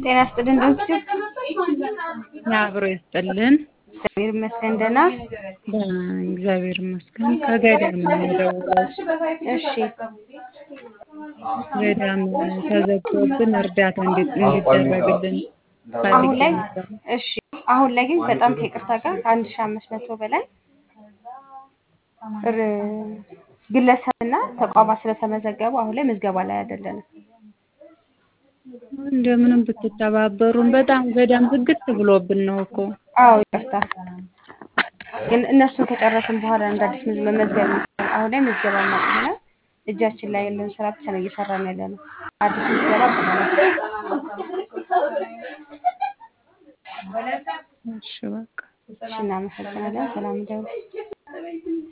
ጤና ይስጥልን ዶክተር አብሮ ይስጥልን። እግዚአብሔር ይመስገን ደህና። እግዚአብሔር ይመስገን። ከገዳም ነው የምደውለው። እሺ ገዳም ተዘግቶብን እርዳታ እንዲ- እንዲደረግልን አሁን ፈልጌ ላይ ነበር። እሺ አሁን ላይ ግን በጣም ከይቅርታ ጋር ከአንድ ሺህ አምስት መቶ በላይ ር- ግለሰብና ተቋማት ስለተመዘገቡ አሁን ላይ ምዝገባ ላይ አይደለንም። እንደምንም ብትተባበሩን በጣም ገዳም ዝግት ብሎብን ነው እኮ። አዎ ይቅርታ። ግን እነሱን ከጨረስን በኋላ እንደ አዲስ ምዝ- መመዝገብ እንችላለን። አሁን ላይ ምዝገባ ማቅረብ እጃችን ላይ ያለውን ስራ ብቻ ነው እየሰራን ያለ ነው። አዲስ ምዝገባ አቁመናል። እሺ በቃ እሺ እናመሰግናለን። ሰላም ደሩ